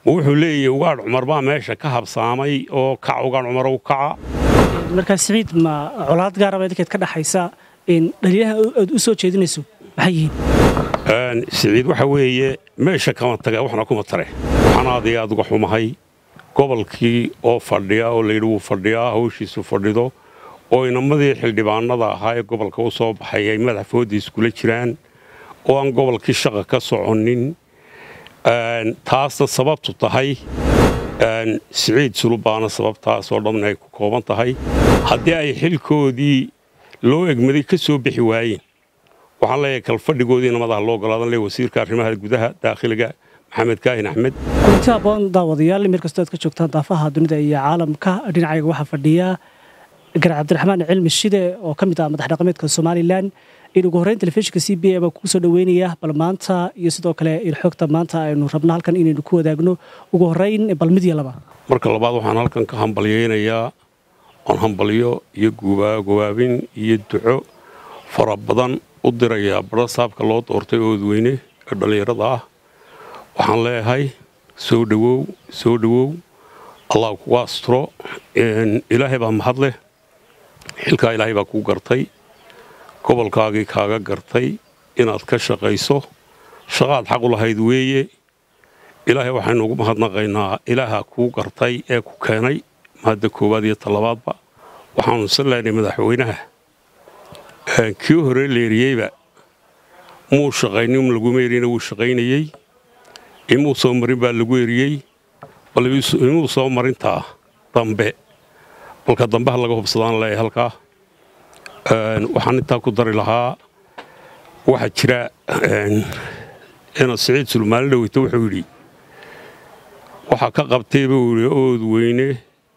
ma wuxuu leeyahy ugaadh cumar baa meesha ka habsaamay oo kac ugaadh cumarow kaca markaa siciid ma colaad gaaraba idinkeed ka dhaxaysa dhaliyaha aad u soo jeedinayso maxay yihiin siciid waxa weeye meesha kama taga waxna kuma tare waxaan aad iyo aad uga xumahay gobolkii oo fadhiya oo layidhi wuu fadhiyaa hawshiisu fadhido oo inamadii xildhibaanada ahaa ee gobolka u soo baxay ay madaxfoodii iskula jiraan oo aan gobolkii shaqa ka soconin taasna sababtu tahay siciid sulubaana sababtaasoo dhan ay ku kooban tahay haddii ay xilkoodii loo egmaday ka soo bixi waayeen waxaan leeyahay kalfadhigoodii namadaha loo ogolaadan le wasiirka arrimaha gudaha daakhiliga maxamed kaahin axmed kulanti aboon daawadayaal meel kastoo aad ka joogtaan daafaha dunida iyo caalamka dhinacayga waxaa fadhiya gar cabdiraxmaan cilmi shide oo ka mid ah madax dhaqameedka somalilan in ugu horreyn telefishinka c b a baa kugu soo dhoweynaya bal maanta iyo sidoo kale xogta maanta aynu rabno halkan inaynu ku wadaagno ugu horreyn bal mid iyo laba marka labaad waxaan halkan ka hambalyaynayaa oon hambalyo iyo gowaabin iyo duco fara badan u dirayaa badha saabka loo doortay oodweyne ee dhallinyarada ah waxaan leeyahay soo dhowow soo dhowow allah kugu asturo ilaahay baa mahad leh xilkaa ilaahay baa kuu gartay gobolkaagii kaaga gartay inaad ka shaqayso shaqaad xaq u lahayd weeye ilaahay waxaynu ugu mahadnaqaynaa ilaaha kuu gartay ee ku keenay mahadda koowaad iyo talabaadba waxaanu sallaynay madaxweynaha kii hore leeriyeyba muu shaqaynin laguma erina wuu shaqaynayey imuu soo marin baa lagu eriyey bal imuu soo marintaa dambe balka dambe ha laga hubsadaan leeyahay halkaa waxaan intaa ku dari lahaa waxaa jira ina siciid sulmaali dhaweyto wuxuu yidhi waxaa ka qabtay buu yidhi ood weyne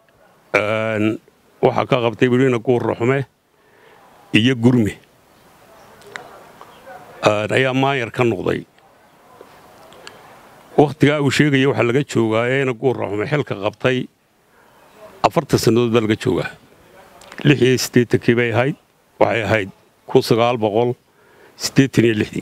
waxaa ka qabtay buu yidhi ina guurra xume iyo gurme ayaa maanyar ka noqday wakhtigaa uu sheegaya waxaa laga joogaa ee ina guurra xume xilka qabtay afartan sannadood baa laga joogaa lix iyo siddeetankii bay ahayd waxay ahayd kun sagaal boqol siddeetan iyo lixdii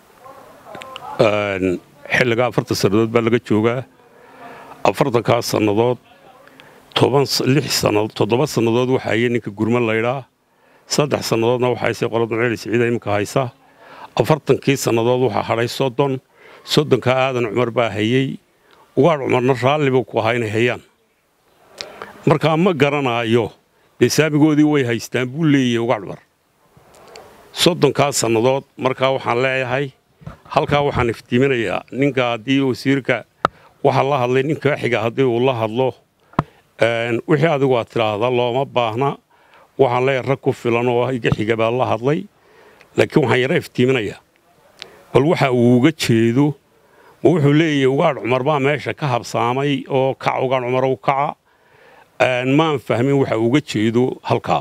xilligaa afartan sannadood baa laga joogaa afartankaas sannadood toban lix sannadood toddoba sannadood waxaa haya ninka gurma laydhaa saddex sannadoodna waxaa haysay qolada ceeli siciida iminka haysa afartankii sannadood waxaa hadhay soddon soddonka aadan cumar baa hayey ugaadh cumarna raalli buu ku ahaa inay hayaan markaa ma garanaayo dee saamigoodii way haystaan buu leeyahay ugaadh cumar soddonkaas sannadood markaa waxaan leeyahay halkaa waxaan iftiiminayaa ninka haddii wasiirka waxa la hadlay ninka xiga haddii uu la hadlo wixii adigu aad tidhaahda looma baahna waxaan leeyahay rag ku filan oo iga xiga baa la hadlay laakiin waxaan yara iftiiminayaa bal waxa uu uga jeedo ma wuxuu leeyahay ugaadh cumar baa meesha ka habsaamay oo kac ugaadh cumarow kaca maan fahmin waxa uga jeedo halkaa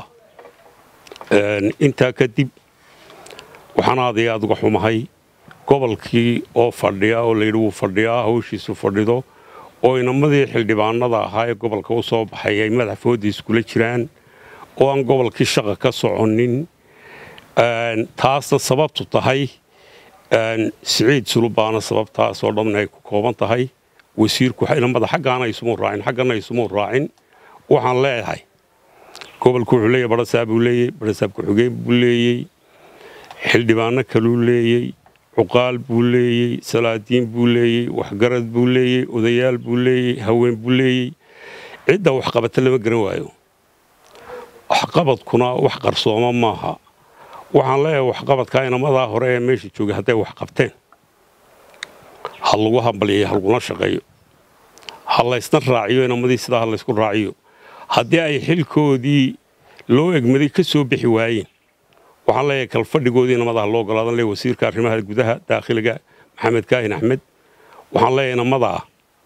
intaa kadib waxaan aad iyo aad uga xumahay gobolkii oo fadhiya oo layidhi wuu fadhiyaa hawshiisu fadhido oo inamadii xildhibaanada ahaa ee gobolka u soo baxay ay madaxfoodii iskula jiraan oo aan gobolkii shaqa ka soconin taasna sababtu tahay siciid sulubaana sababtaasoo dhan ay ku kooban tahay wasiirku inamada xaggaana isumuu raacin xaggana isumuu raacin waxaan leeyahay gobolku wuxuu leeyahy badhasaab buu leeyey badhasaab ku-xigeen buu leeyey xildhibaano kaluu leeyey cuqaal buu leeyey salaadiin buu leeyey waxgarad buu leeyey odayaal buu leeyey haween buu leeyey cidda waxqabata lama garan waayo waxqabadkuna wax qarsooma maaha waxaan leeyahay waxqabadkaa inamadaa hore ee meesha joogay hadday wax qabteen ha lagu hambalyayo ha laguna shaqeeyo ha laysna raaciyo inamadii sidaa ha laysku raaciyo haddii ay xilkoodii loo egmaday ka soo bixi waayeen waxaan leeyahay kalfadhigoodii namadaha loo ogolaadan le wasiirka arrimaha gudaha daakhiliga maxamed kaahin axmed waxaan leeyahay namadaa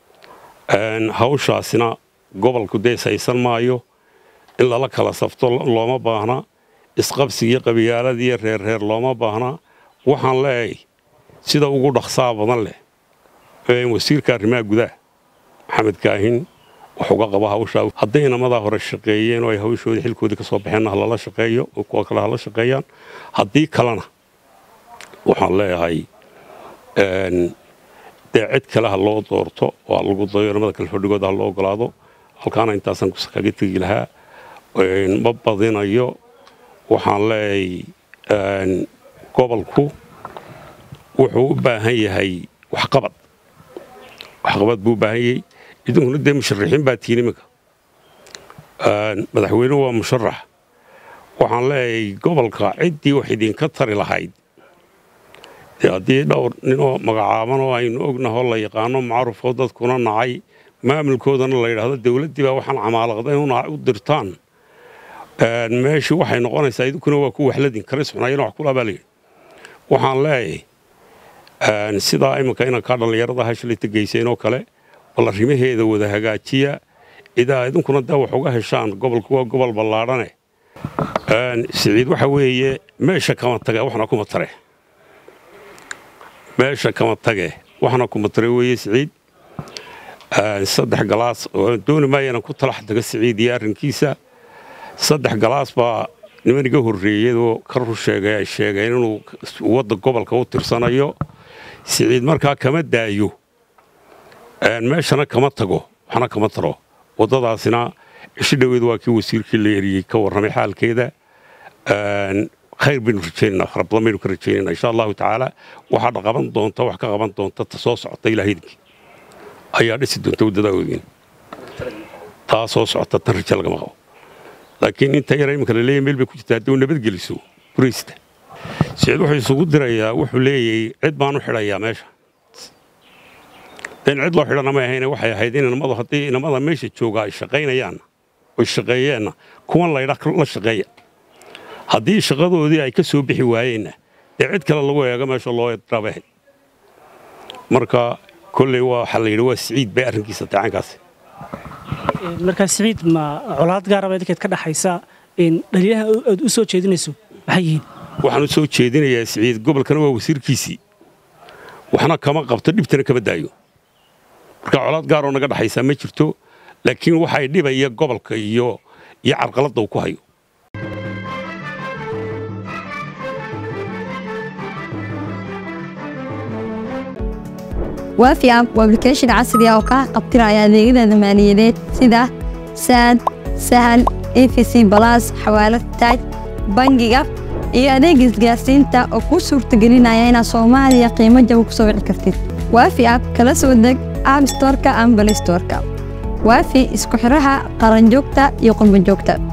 hawshaasina gobolku dees haysan maayo in lala kala safto looma baahna isqabsigiiyo qabiyaaladiiyo reerreer looma baahna waxaan leeyahay sida ugu dhaqsaa badan leh wasiirka arrimaha gudaha maxamed kaahin wax uga qaba hawshaa hadday inamadaa hore shaqeeyeen oo ay hawshoodii xilkoodii ka soo baxeenna ha lala shaqeeyo oo kuwa kale hala shaqeeyaan haddii kalena waxaan leeyahay dee cid kale ha loo doorto waa lagu dayo namada kale fadhigooda ha loo ogolaado halkaana intaasaan kaga tegi lahaa ma badinayo waxaan leeyahay gobolku wuxuu u baahan yahay waxqabad waxqabad buu u baahan yahay idinkuna dee musharaxiin baa tihiin iminka madaxweynuhu waa musharax waxaan leeyahay gobolka ciddii wax idinka tari lahayd haddii dhowr ninoo magacaaban oo aynu ognahoo la yaqaano macrufoo dadkuna nacay maamulkoodana la yidhaahdo dowladdii baa waxaan camaalaqday u dirtaan meeshii waxay noqonaysaa idinkuna waa ku waxladin karis xunayana wax kulaa baa layidhi waxaan leeyahay sidaa iminka inankaa dhallinyarada hashalayta geyseen oo kale bal arrimaheeda wada hagaajiya idaa idinkuna dee wax uga heshaan gobolku waa gobol ballaadhane siciid waxa weeye meesha kama tage waxna kuma tare meesha kama tage waxna kuma tare weeye siciid saddex galaas oo dooni maayana ku talax taga siciid iyo arrinkiisa saddex galaas baa niman iga horreeyadoo ka rur sheegay ay sheegeen inuu wadda gobolka u tirsanayo siciid markaa kama daayo meeshana kama tago waxna kama taro waddadaasina ishi dhoweed waa kii wasiirkii la eriyey ka warramay xaalkeeda khayr baynu rajaynana fara badan baynu ka rajaynana insha allahu tacaala waxaad qaban doonta wax ka qaban doonta ta soo socota ilaahaydinkii ayaa dhisi doonta waddadaa ogeyn taa soo socota tan raja lagama qabo laakiin inta yara iminka la leeyahy meel bay ku jirta haddii uu nabadgeliso buraysta siciid wuxuu isugu dirayaa wuxuu leeyahay cid baan u xidhayaa meesha in cid loo xidhana may ahayne waxay ahayd in inamadu haddii inamada meesha jooga ay shaqaynayaanna oy shaqeeyeenna kuwan laydha la shaqeeya haddii shaqadoodii ay ka soo bixi waayeenna dee cid kale lagu eego meesha loo drabahayd marka kolley waxaa la yidhi waa siciid bay arrinkiisa tacaankaasi markaa siciid ma colaad gaaraba idinkeed ka dhaxaysa dhaliyaha aad u soo jeedinayso maxay yihiin waxaan u soo jeedinayaa siciid gobolkana waa wasiirkiisii waxna kama qabto dhibtana kama daayo marka colaad gaaroo naga dhaxaysaa ma jirto laakiin waxay dhibaya gobolka iyo iyo carqaladda uu ku hayo waafi app waa application casri ah oo kaa qabtiraya adeegyada maaliyadeed sida saad sahal efc balas xawaalad taaj bangiga iyo adeega isgaarsiinta oo kuu suurtagelinaya inaad soomaaliya qiimo jaba ku soo wici kartid waafi app kala soo deg app storka ama balay storka waafi isku xidhaha qaranjoogta iyo qurbanjoogta